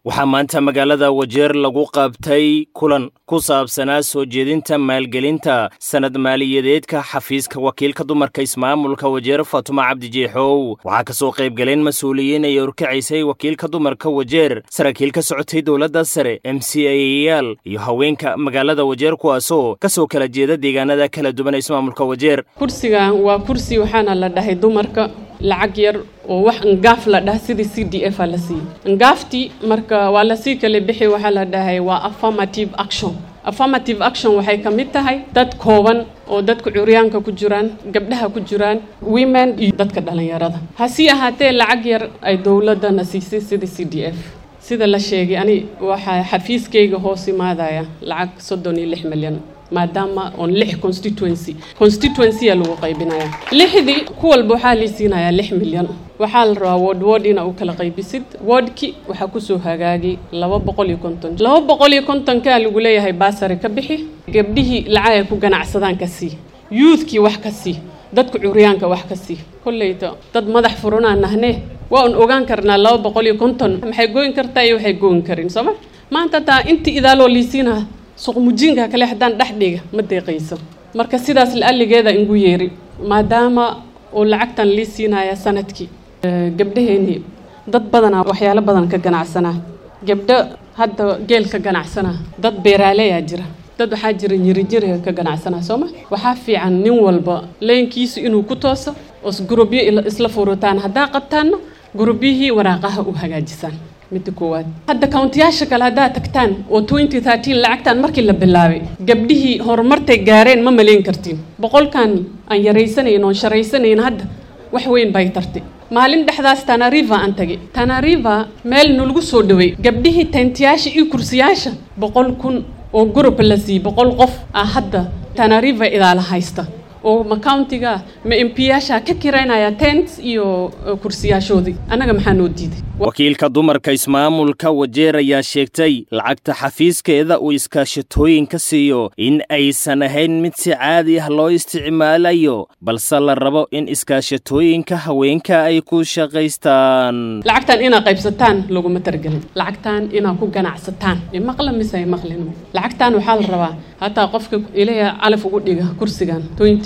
waxaa maanta magaalada wajeer lagu qabtay kulan ku saabsanaa soo jeedinta maalgelinta sanad maaliyadeedka xafiiska wakiilka dumarka ismaamulka wajeer faatuma cabdi jeexow waxaa ka soo qaybgaleen mas-uuliyiin ay orkacaysay wakiilka dumarka wajeer saraakiil ka socotay dowladda sare m c ayayaal iyo haweenka magaalada wajeer kuwaasoo ka soo kala jeeda deegaanada kala duwan ee ismaamulka wajeer kursigan waa kursi waxaana la dhahay dumarka lacag yar oo wax ngaaf la dhaha sidii c d f a la siiyey ngaaftii marka waa lasii kala bixi waxaa la dhahay waa affirmative action affirmative action waxay ka mid tahay dad kooban oo dadka curyaanka ku jiraan gabdhaha ku jiraan women iyo dadka dhalinyarada hasii ahaatee lacag yar ay dowladana siisay sidii c d f sida la sheegay ani waxaa xafiiskayga hoos imaadaya lacag soddon iyo lix milyan maadaama oon lix constituency constituency aa lagu qaybinaya lixdii ku walba waxaa lii siinayaa lix milyan waxaa la rabaa word word ina u kala qaybisid wordki waxaa kusoo hagaagay laba boqol iyo konton laba boqol iyo kontonkaa lagu leeyahay baasari ka bixi gabdhihii lacag ay ku ganacsadaan ka sii youthkii wax ka sii dadka curyaanka wax ka sii kolleyta dad madax furanaa nahnee waa un ogaan karnaa laba boqol iyo konton maxay gooyin kartaa iyo waxay gooyin karin sooma maanta taa intii idaaloo liisiinaa suqmujinka kale haddaan dhex dhiga ma deeqayso marka sidaas la-aligeeda ingu yeeri maadaama oo lacagtan lii siinaya sanadkii gabdhaheennii dad badanaa waxyaalo badan ka ganacsanaa gabdho hadda geel ka ganacsanaa dad beeraaleyaa jira dad waxaa jira nyirijiriga ka ganacsanaa sooma waxaa fiican nin walba leynkiisu inuu ku tooso oos gurubyo isla furutaan haddaa qabtaanna gurubyihii waraaqaha u hagaajisaan midda koowaad hadda kauntiyaasha kale haddaad tagtaan oo twenty thirteen lacagtan markii la bilaabay gabdhihii horumartay gaareen ma malayn kartiin boqolkan aan yaraysanayn oon sharaysanayn hadda wax weyn bay tartay maalin dhexdaas tanariva aan tagay tanariva meel nalagu soo dhaway gabdhihii tentiyaasha iyo kursiyaasha boqol kun oo gurub la siiyey boqol qof ah hadda tanariva idaala haysta oo ma countiga ma embiyaasha ka kiraynaya tent iyo kursiyaashoodii annaga maxaa noo diiday wakiilka dumarka ismaamulka wajeer ayaa sheegtay lacagta xafiiskeeda uu iskaashatooyin ka siiyo in aysan ahayn mid si caadi ah loo isticmaalayo balse la rabo in iskaashatooyinka haweenka ay ku shaqaystaan lacagtan inaad qaybsataan laguma targelin lacagtan inaad ku ganacsataan maqla mise maqlin lacagtan waxaa la rabaa hataa qofka ilaya calaf ugu dhiga kursigan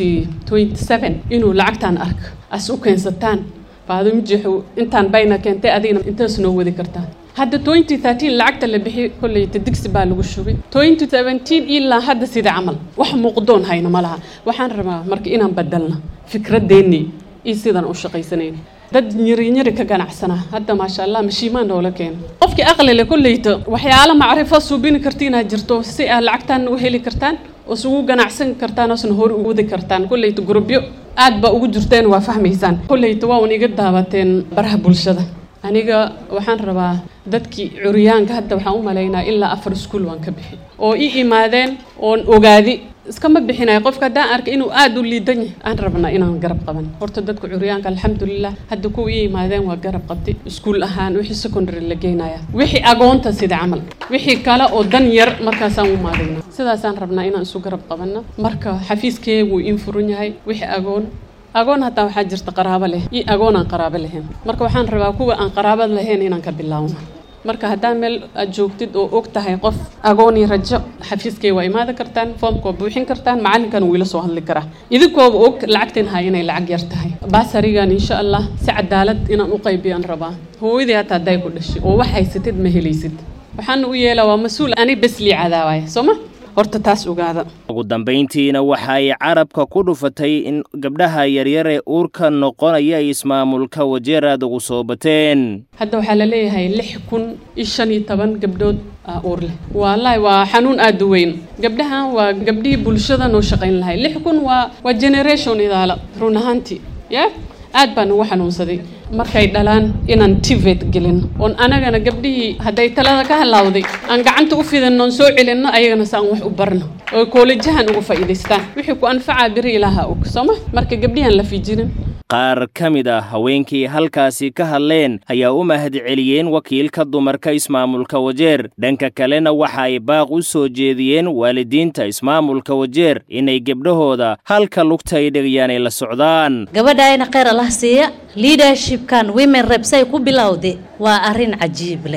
inuu lacagtaan ark as u keensataan baadumjixu intaan bayna keentay adigna intaas noo wadi kartaa hadda twenty thirteen lacagta la bixi kolleyta digsi baa lagu shubay twenty seventeen ilaa hadda sida camal wax muuqdoon hayna ma laha waxaan rabaa marka inaan badalna fikradeennii iyo sidaan u shaqaysanayna dad nyirinyiri ka ganacsanaa hadda maasha allah mashiimaan noola keena qofkii aqlile kolleyta waxyaalo macrifo suubini kartiinaa jirto si aad lacagtaan u heli kartaan oos ugu ganacsan kartaan oosna hor u wadi kartaan kolleyta gurubyo aad baa ugu jirteen waa fahmaysaan kolleyta waa un iga daabateen baraha bulshada aniga waxaan rabaa dadkii curyaanka hadda waxaan u malaynaa ilaa afar iskuol waan ka bixi oo i imaadeen oon ogaadi iskama bixinaya qofka haddaan arkay inuu aada u liidan yahay aan rabnaa inaan garab qaban horta dadka curyaanka alxamdulilah hadda kuwa ii imaadeen waa garab qabtay iskuol ahaan wixii secondary la geynaya wixii agoonta sida camal wixii kale oo dan yar markaasaan u maadayna sidaasaan rabnaa inaan isu garab qabanno marka xafiiskee wuu iin furan yahay wixii agoon agoon hataa waxaa jirta qaraabo leh iyo agoon aan qaraabo lahayn marka waxaan rabaa kuwa aan qaraabad lahayn inaan ka bilaawno marka haddaan meel aad joogtid oo og tahay qof agooni rajo xafiiskay waa imaada kartaan foomka waa buuxin kartaan macalinkan wuu ila soo hadli karaa idinkooba og lacagtan hay inay lacag yar tahay baasarigan insha allah si cadaalad inaan u qaybiyaan rabaa hooyadii hataa hadday ku dhashay oo wax haysatid ma helaysid waxaana u yeelaa waa mas-uul ani bes lii cadaawaya soo ma horta taas ogaada ugu dambayntiina waxa ay carabka ku dhufatay in gabdhaha yaryar ee uurka noqonaya ay ismaamulka wajeer aad ugu soo bateen hadda waxaa la leeyahay lix kun iyo shan iyo toban gabdhood aa uur leh wallaahi waa xanuun aada u weyn gabdhahan waa gabdhihii bulshada noo shaqayn lahay lix kun waa waa generation idaala run ahaantii ya aad baan ugu xanuunsaday markay dhalaan inaan tivet gelin oon anagana gabdhihii hadday talada ka halaawday aan gacanta u fidinno oon soo celinno ayagana si aan wax u barno oo koolijahan uga faa'iidaystaan wixii ku anfacaa biri ilaaha og sooma marka gabdhihan la fiijinin qaar ka mid ah haweenkii halkaasi ka hadleen ayaa u mahadceliyeen wakiilka dumarka ismaamulka wajeer dhanka kalena waxa ay baaq u soo jeediyeen waalidiinta ismaamulka wajeer inay gebdhahooda halka lugta ay dhegayaan ay la socdaan gabadhaayna kheyr allah siiya leadershipkan women reps ay ku bilowday waa arrin cajiib leh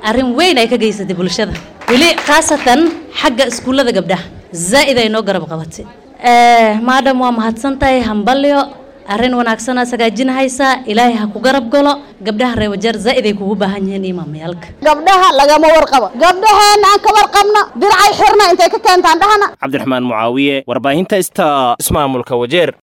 arrin weyn ay ka geysatay bulshada weli khaasatan xagga iskuullada gabdhaha zaa'id ay noo garab qabatay maadam waa mahadsan tahay hambalyo arrin wanaagsanaa sagaajinahaysaa ilaahay ha ku garab galo gabdhaha reer wajeer zaa'id ay kugu baahan yihiin imaamyaalka gabdhaha lagama warqabo gabdhaheenna aan ka warqabno dircay xirna intay ka keentaan dhahana cabdiraxmaan mucaawiye warbaahinta ista ismaamulka wajeer